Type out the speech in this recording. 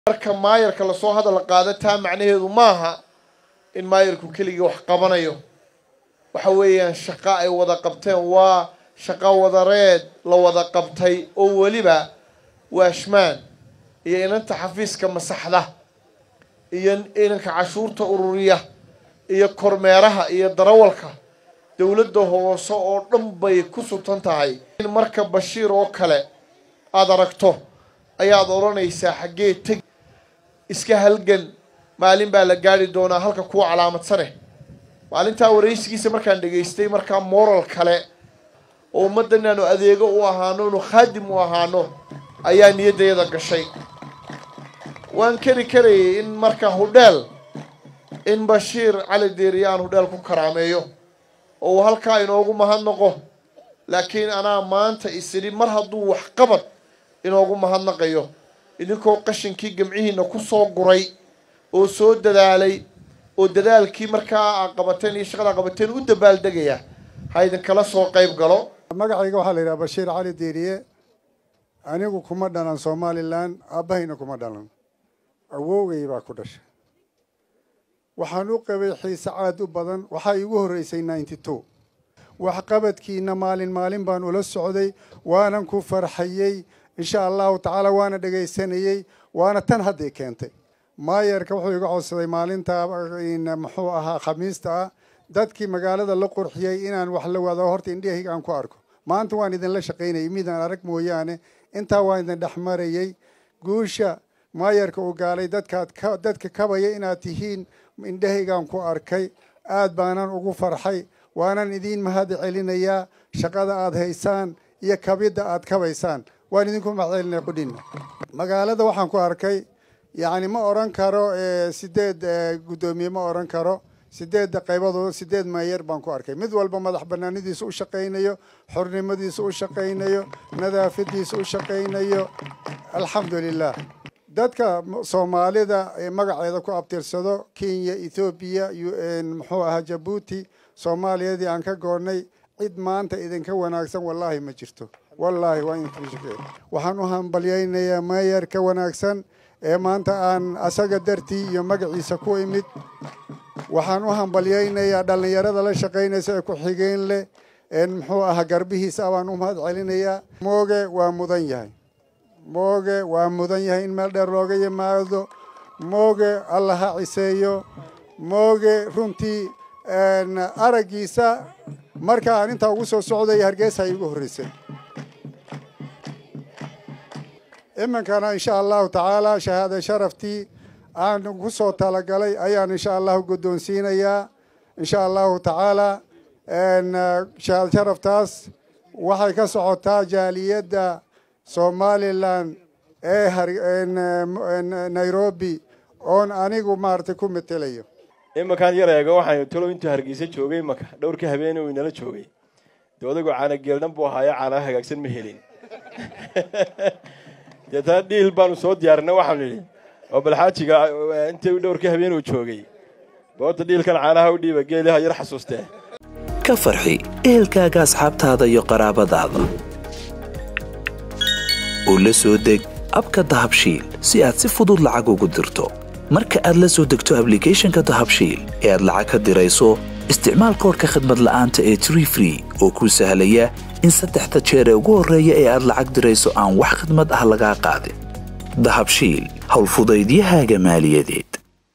marka maayarka lasoo hadal qaado taa macnaheedu maaha in maayarku keligii wax qabanayo waxa weeyaan shaqo ay wada qabteen waa shaqo wadareed la wada qabtay oo weliba waashmaan iyo inanta xafiiska masaxda iyo inanka cashuurta ururiya iyo kormeeraha iyo darawalka dowladda hoose oo dhan bay ku sutan tahay in marka bashiir oo kale aada aragto ayaad odhanaysaa xaggee teg iska halgan maalin baa la gaari doonaa halka kuwa calaamadsane maalintaa waraysigiisa markaan dhegaystay markaa moral kale oo ummadda inaanu adeego u ahaano inu khaadim u ahaano ayaa niyaddayada gashay waan keri karayay in marka hudheel in bashiir cali deeriye aan hudheel ku karaameeyo oo uu halkaa inoogu mahadnaqo laakiin anaa maanta isidhi mar hadduu waxqabad inoogu mahadnaqayo idinkoo qashinkii gamcihiina ku soo guray oo soo dadaalay oo dadaalkii markaa aad qabateen iyo shaqada qabateen u dabaaldegaya ha idinkala soo qayb galo magacayga waxaa la yidhaha bashiir cali diiriye anigu kuma dhalan somalilan aabbahayna kuma dhalan awowgay baa ku dhashay waxaan u qabay xiise caad u badan waxaa iigu horreysay ninety two waxqabadkiina maalin maalin baan ula socday waanan ku farxayey insha allahu tacaala waana dhegaysanayey waana tan hadday keentay maayarka wuxuu iga codsaday maalinta muxuu ahaa khamiista ah dadkii magaalada la qurxiyey inaan wax la wado horta indhahayga aan ku arko maanta waan idinla shaqaynayay midaan arag mooyaane intaa waan idin dhex marayey guusha maayarka uu gaalay dadkaad dadka kabaya inaad tihiin indhahaygaan ku arkay aad baanan ugu farxay waanan idiin mahad celinayaa shaqada aad haysaan iyo kabidda aad kabaysaan waan idinku mahad celinaya qudhina magaalada waxaan ku arkay yacni ma odhan karo sideed guddoomiye ma odhan karo sideedda qaybadood sideed maayar baan ku arkay mid walba madax banaanidiisa u shaqaynayo xornimadiisa u shaqaynayo nadaafadiisa u shaqaynayo alxamdulilah dadka soomaalida ee magaceeda ku abtirsado kenya ethoobiya muxuu ahaa jabuuti soomaaliyadii aan ka goonnay cid maanta idinka wanaagsan wallaahi ma jirto wallaahi waa waxaan u hambalyaynayaa maayar ka wanaagsan ee maanta aan asaga dartii iyo magaciisa ku imid waxaan u hambalyaynayaa dhallinyarada la shaqaynaysa ee ku-xigeen leh muxuu ahaa garbihiisa baan u mahad celinayaa mooge waa mudan yahay mooge waa mudan yahay in meel dheer looga yimaado mooge alla ha ciseeyo mooge runtii araggiisa marka aan intaa ugu soo socday hargeysa iigu horreysay iminkana insha allahu tacaala shahaada sharaftii aan ku soo talagalay ayaan insha allahu guddoonsiinayaa insha allahu tacaala shahaada sharaftaas waxay ka socotaa jaaliyadda somalilan ee nairobi oon anigu maaragtay ku metelayo imankaan yar eego waxaan talow intuu hargeysa joogay imanka dhowrka habeene uu inala joogay dee odagoo caanageeldhan buu ahaayo caanaa hagaagsan ma helin deetana dhiil baanu soo diyaarinay waxaanu nidhi oo balxaajiga intii dhowrka habeen uu joogay boorta dhiilkan caanaha u dhiiba geeliha yar xasuustee ka farxi ehelkaaga asxaabtaada iyo qaraabadaada oo la soo deg abka dahabshiil si aad si fudud lacag ugu dirto marka aad la soo degto ablicathonka dahabshiil ee aad lacag ka dirayso isticmaal koorka khadmad la'aanta ee tree free oo kuu sahlaya in saddexda jeer ee ugu horreeya ee aad lacag dirayso aan wax khidmad ah lagaa qaadin dahabshiil howlfudaydiyahaaga maaliyadeed